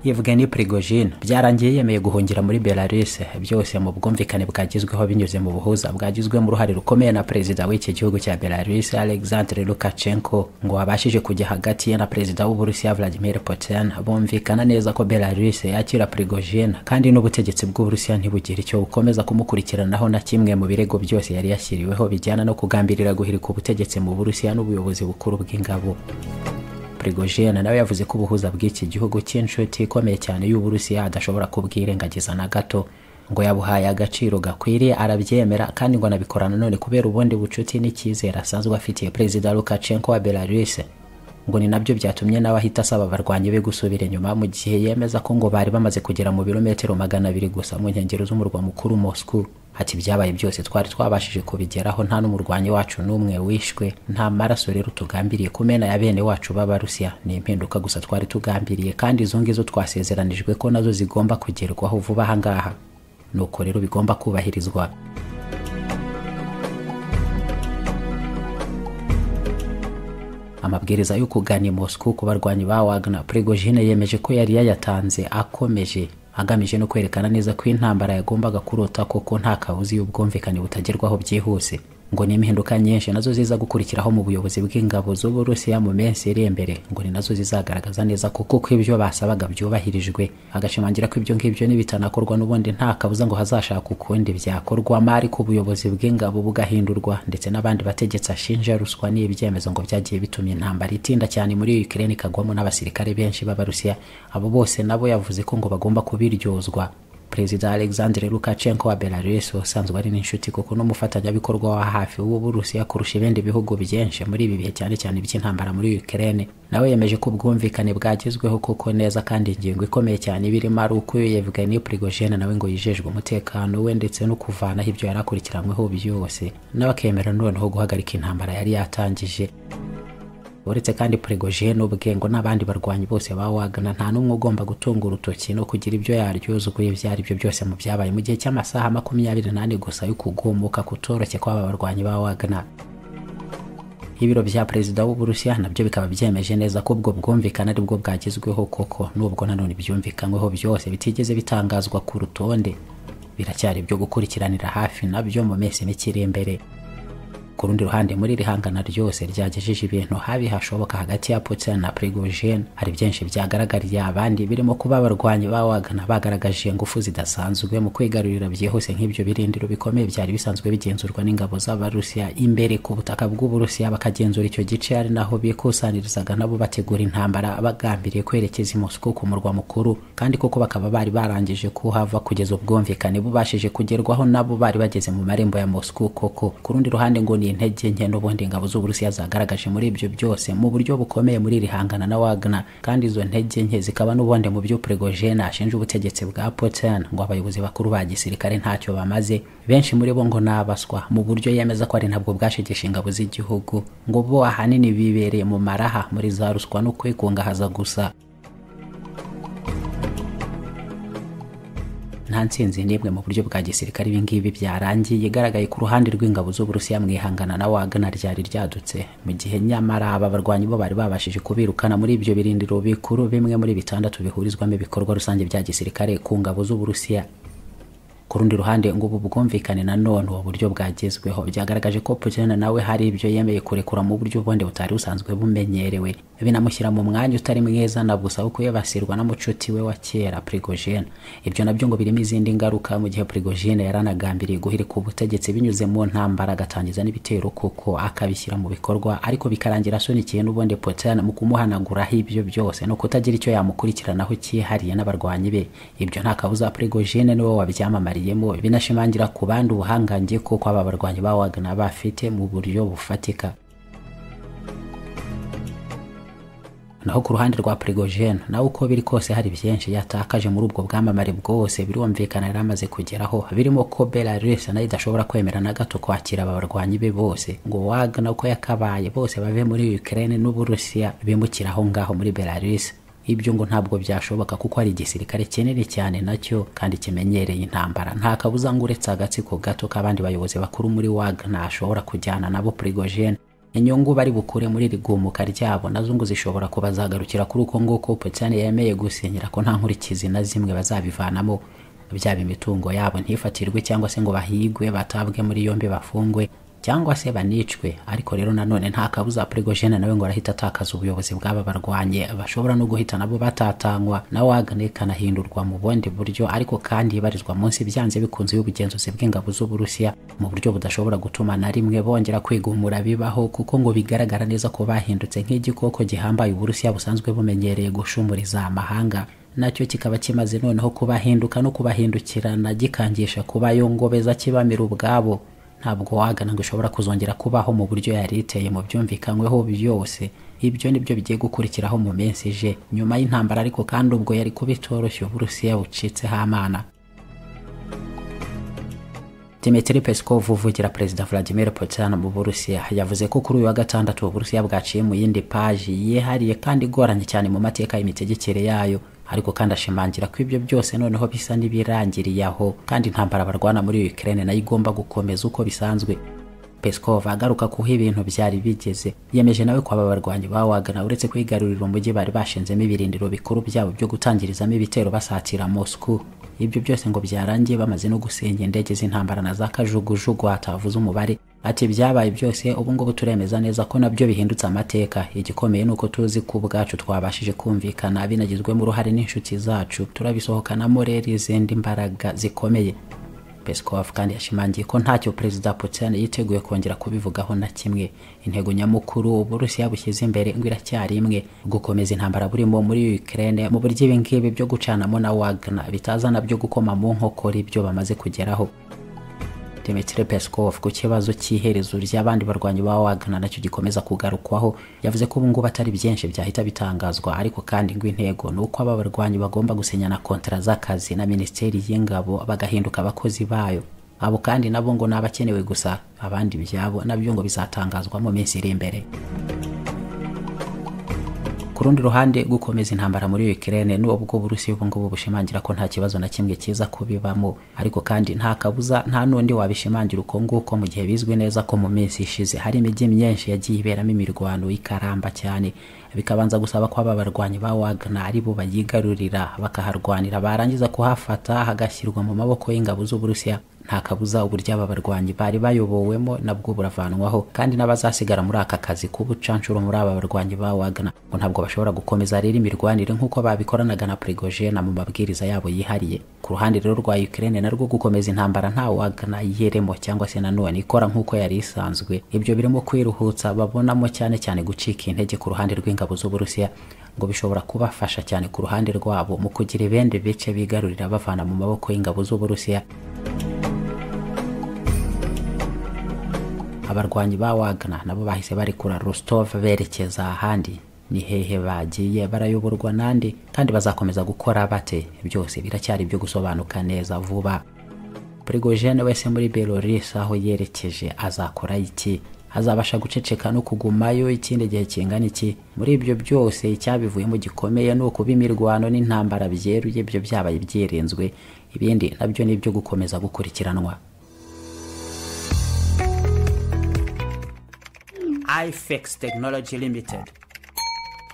Yevgeny Prigozhin byarangiye yemeye guhungira muri Belarus byose mu bwumvikane bwagezweho binyuze mu buhuza bwagizwemo uruhare rukomeye na perezida w'iki gihugu cya Belarus Alexander Lukashenko ngo abashije kujya hagati ye na perezida w'Uburusiya Vladimir Putin bumvikana neza ko Belarus yakira Prigozhin kandi n'ubutegetsi bw'Uburusiya ntibugira icyo bukomeza kumukurikiranaho na kimwe mu birego byose yari yashyiriweho bijyana no kugambirira guhirika ubutegetsi mu Burusiya n'ubuyobozi bukuru bw'ingabo Prigozhin nawe yavuze ko ubuhuza bw'iki gihugu cy'inshuti ikomeye cyane y'Uburusiya adashobora kubwirengagiza na gato ngo yabuhaye agaciro gakwiriye arabyemera kandi ngo anabikorana none kubera ubundi bucuti n'icyizere asanzwe afitiye Perezida Lukashenko wa Belarus ngo ni nabyo byatumye nawe ahita asaba abarwanyi be gusubira inyuma mu gihe yemeza ko ngo bari bamaze kugera mu birometero magana abiri gusa mu nkengero z'umurwa mukuru Moscow ati ibyabaye byose twari twabashije kubigeraho nta n'umurwanyi wacu n'umwe wishwe nta maraso rero tugambiriye kumena ya bene wacu b'abarusiya ni impinduka gusa twari tugambiriye kandi izo ngizo twasezeranijwe ko nazo zigomba kugerwaho vuba aha ngaha nuko rero bigomba kubahirizwa amabwiriza yo kugana i Moscow ku barwanyi ba Wagner Prigozhin yemeje ko yari yayatanze akomeje agamije no kwerekana neza ko intambara yagombaga kurota koko nta kabuzi y'ubwumvikane butagerwaho byihuse ngo ni impinduka nyinshi nazo ziza gukurikiraho mu buyobozi bw'ingabo z'Uburusiya mu minsi iri imbere ngo ni nazo zizagaragaza neza ko kuko ibyo basabaga byubahirijwe agashimangira ko ibyo ngibyo nibitanakorwa n'ubundi nta kabuza ngo hazashaka ukundi byakorwa mari ku buyobozi bw'ingabo bugahindurwa ndetse n'abandi bategetsi ashinja ruswa n'ibyemezo ngo byagiye bitumye intambara itinda cyane muri Ukraine ikagwamo n'abasirikare benshi b'Abarusiya abo bose nabo yavuze ko ngo bagomba kubiryozwa perezida alexandre lukashenko wa belarus usanzwe ari n'inshuti kuko n'umufatanyabikorwa wa hafi w'uburusiya kurusha ibindi bihugu byinshi muri ibi bihe cyane cyane by'intambara muri ukraine nawe yemeje ko ubwumvikane bwagezweho kuko neza kandi ingingo ikomeye cyane ibirimo ari uko iyo yevgeni prigozhene nawe ngo yijejwe umutekano we ndetse no kuvanaho ibyo yari akurikiranyweho byose nawe akemera noneho guhagarika intambara yari yatangije uretse kandi Prigozhin ubwe ngo n'abandi barwanyi bose ba Wagner nta n'umwe ugomba gutunga urutoki no kugira ibyo yaryozuguye ibyo ari byo byose mu byabaye mu gihe cy'amasaha makumyabiri n'ane gusa yo kugumuka kutoroshye kw'aba barwanyi ba Wagner ibiro bya perezida w'uburusiya nabyo bikaba byemeje neza ko ubwo bwumvikane ari bwo bwagezweho koko n'ubwo nanone byumvikanyweho byose bitigeze bitangazwa ku rutonde biracyari byo gukurikiranira hafi nabyo mu minsi mike iri imbere ku rundi ruhande muri iri hangana ryose ryagejeje ibintu habi hashoboka hagati ya Putin na Prigozhin hari byinshi byagaragariye abandi birimo kuba abarwanyi ba Wagner bagaragaje ingufu zidasanzwe mu kwigarurira byihuse nk'ibyo birindiro bikomeye byari bisanzwe bigenzurwa n'ingabo z'Abarusiya imbere ku butaka bw'Uburusiya bakagenzura icyo gice ari naho bikusanirizaga nabo bategura intambara bagambiriye kwerekeza i Moscow ku murwa mukuru kandi koko bakaba bari barangije kuhava kugeza ubwumvikane bubashije kugerwaho nabo bari bageze mu marembo ya Moscow koko ku rundi ruhande ngo ni intege nke n'ubundi ingabo z'uburusiya zagaragaje muri ibyo byose mu buryo bukomeye muri iri hangana na Wagner kandi izo ntege nke zikaba n'ubundi mu byo Prigozhin ashinja ubutegetsi bwa Putin ngo abayobozi bakuru ba gisirikare ntacyo bamaze benshi muri bo ngo nabaswa mu buryo yemeza ko ari ntabwo bwashegesha ingabo z'igihugu ngo bo ahanini bibereye mu maraha muri za ruswa no kwikungahaza gusa nta ntsinzi n'imwe mu buryo bwa gisirikare ibingibi byarangiye igaragaye ku ruhande rw'ingabo z'uburusiya mu ihangana na wagana ryari ryadutse mu gihe nyamara aba barwanyi bo bari babashije kubirukana muri ibyo birindiro bikuru bimwe muri bitandatu bihurizwamo ibikorwa rusange bya gisirikare ku ngabo z'uburusiya ku rundi ruhande ngo ubu bwumvikane nanone ubu buryo bwagezweho byagaragaje ko Putin nawe hari ibyo yemeye kurekura mu buryo bundi butari busanzwe bumenyerewe binamushyira mu mwanya utari mwiza na gusa wo kuyabasirwa na mucuti we wa kera Prigozhin ibyo nabyo ngo birimo izindi ngaruka mu gihe Prigozhin yaranagambiriye guhirika ubutegetsi binyuze mu ntambara agatangiza n'ibitero kuko akabishyira mu bikorwa ariko bikarangira asunikiye n'ubundi Putin mu kumuhanaguraho ibyo byose no kutagira icyo yamukurikiranaho cyihariye n'abarwanyi be ibyo nta kabuza Prigozhin niwe wabyamamariye binashimangira ku bandi ubuhangange kuko aba barwanyi ba Wagner bafite mu buryo bufatika naho ku ruhande rwa Prigozhin nawe uko biri kose hari byinshi yatakaje muri ubwo bwamamare bwose birumvikana yari amaze kugeraho birimo ko Belarus nayo idashobora kwemera na gato kwakira aba barwanyi be bose ngo Wagner uko yakabaye bose bave muri Ukraine n'Uburusiya bimukira aho ngaho muri Belarus ibyo ngo ntabwo byashoboka kuko hari igisirikare kinini cyane nacyo kandi kimenyereye intambara nta kabuza ngo uretse agatsiko gato k'abandi bayobozi bakuru muri Wagner ashobora kujyana nabo Prigozhin inyungu bari bukure muri iri gumuka ryabo nazo ngo zishobora kubazagarukira kuri uko nguko Putin yemeye gusinyira ko nta nkurikizi na zimwe bazabivanamo byaba imitungo yabo ntifatirwe cyangwa se ngo bahigwe batabwe muri yombi bafungwe cyangwa se banicwe ariko rero nanone nta kabuza Prigogine nawe ngo arahita atakaza ubuyobozi bw'aba barwanye bashobora no guhita nabo batatanywa na Wagner kanahindurwa mu bundi buryo ariko kandi ibarizwa munsi byanze bikunze y'ubugenzuzi bw'ingabo z'Uburusiya mu buryo budashobora gutuma na rimwe bongera kwigumura bibaho kuko ngo bigaragara neza ko bahindutse nk'igikoko gihambaye Uburusiya busanzwe bumenyereye gushumuriza amahanga nacyo kikaba kimaze noneho kubahinduka no kubahindukirana gikangisha kuba yo ngobeza kibamira ubwabo ntabwo wagana ngo ishobora kuzongera kubaho mu buryo yari iteye mu byumvikanyweho byose ibyo nibyo bigiye gukurikiraho mu minsi ije nyuma y'intambara ariko kandi ubwo yari kuba itoroshye uburusiya bucitseho amana Dmitry Peskov uvugira Perezida Vladimir Putin mu Burusiya yavuze ko kuri uyu wa gatandatu Uburusiya bwaciye mu yindi paji yihariye kandi igoranye cyane mu mateka y'imitegekere yayo ariko kandi ashimangira ko ibyo byose noneho bisa n'ibirangiriye aho kandi intambara barwana muri Ukraine nayo igomba gukomeza uko bisanzwe Peskov agaruka kuho ibintu byari bigeze yemeje nawe ko aba barwanyi ba Wagner uretse kwigarurira umujyi bari bashinzemo ibirindiro bikuru byabo byo gutangirizamo ibitero basatira Moscow ibyo byose ngo byarangiye bamaze no gusenya indege z'intambara na za kajugujugu hatavuze umubare ati byabaye byose ubu ngubu turemeza neza ko nabyo bihindutse amateka igikomeye ni uko tuzi ko ubwacu twabashije kumvikana binagizwemo uruhare n'inshuti zacu turabisohokanamo rero izindi mbaraga zikomeye Peskov kandi yashimangiye ko ntacyo Perezida Putin yiteguye kongera kubivugaho na kimwe intego nyamukuru Uburusiya bushyize imbere ngo iracyari imwe gukomeza intambara burimo muri Ukraine mu buryo ibi ngibi byo gucanamo na Wagner bitazana byo gukoma mu nkokora ibyo bamaze kugeraho Dmitry Peskov ku kibazo cy'iherezo ry'abandi barwanyi ba Wagner nacyo gikomeza kugarukwaho yavuze ko ubu ngubu atari byinshi byahita bitangazwa ariko kandi ngo intego ni uko aba barwanyi bagomba gusinyana kontara z'akazi na Minisiteri y'Ingabo bagahinduka abakozi bayo abo kandi nabo ngo ni abakenewe gusa abandi byabo nabyo ngo bizatangazwa mu minsi iri imbere ku rundi ruhande gukomeza intambara muri Ukraine nubwo Burusiya ubu ngubu bushimangira ko nta kibazo na kimwe kiza kubibamo ariko kandi nta kabuza nta n'undi wabishimangira uko nguko mu gihe bizwi neza ko mu minsi ishize hari imijyi myinshi yagiye iberamo imirwano y'ikaramba cyane bikabanza gusaba ko aba barwanyi ba Wagner ari bo bayigarurira bakaharwanira barangiza kuhafata hagashyirwa mu maboko y'ingabo z'Uburusiya nta kabuza uburyo aba barwanyi bari bayobowemo nabwo buravanwaho kandi n'abazasigara muri aka kazi k'ubucanshuro muri aba barwanyi ba Wagner ngo ntabwo bashobora gukomeza rero imirwanire nk'uko babikoranaga na Prigogine mu mabwiriza yabo yihariye ku ruhande rero rwa Ukraine narwo gukomeza intambara nta Wagner yiremo cyangwa se nanone ikora nk'uko yari isanzwe ibyo birimo kwiruhutsa babonamo cyane cyane gucika intege ku ruhande rw'ingabo z'Uburusiya ngo bishobora kubafasha cyane ku ruhande rwabo mu kugira ibindi bice bigarurira bavana mu maboko y'ingabo z'Uburusiya abarwanyi ba Wagner nabo bahise barekura Rostov berekeza ahandi ni hehe bagiye barayoborwa nande kandi bazakomeza gukora bate byose biracyari byo gusobanuka neza vuba Prigogine wese muri Belarus aho yerekeje azakora iki azabasha guceceka no kugumayo ikindi gihe kingana iki muri ibyo byose icyabivuyemo gikomeye ni ukuba imirwano n'intambara byeruye ibyo byabaye byirenzwe ibindi nabyo ni ibyo gukomeza gukurikiranwa ifex tekinoloji limited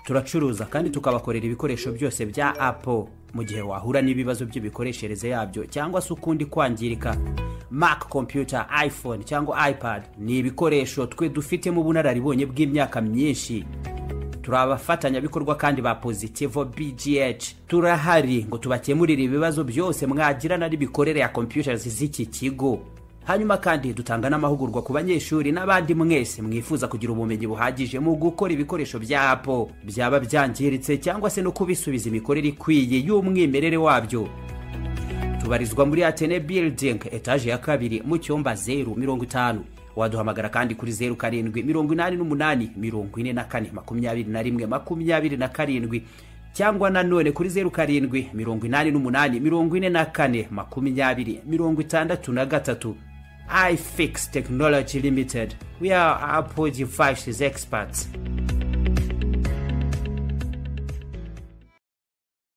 turacuruza kandi tukabakorera ibikoresho byose bya apo mu gihe wahura n'ibibazo by'imikoreshereze yabyo cyangwa se ukundi kwangirika mac computer iphone cyangwa ipad ni ibikoresho twe dufitemo ubunararibonye bw'imyaka myinshi turi abafatanyabikorwa kandi ba positivo bgh turahari ngo tubakemurire ibibazo byose mwagirana n'imikorere ya computers z'iki kigo hanyuma kandi dutanga n'amahugurwa ku banyeshuri n'abandi mwese mwifuza kugira ubumenyi buhagije mu gukora ibikoresho bya apo byaba byangiritse cyangwa se no kubisubiza imikorere ikwiye y'umwimerere wabyo tubarizwa muri atene building etaje ya kabiri mu cyumba zeru mirongo itanu waduhamagara kandi kuri zeru karindwi mirongo inani n'umunani mirongo ine na kane makumyabiri na rimwe makumyabiri na karindwi cyangwa nanone kuri zeru karindwi mirongo inani n'umunani mirongo ine na kane makumyabiri mirongo itandatu na gatatu iFix Technology Limited. We are Apple devices experts.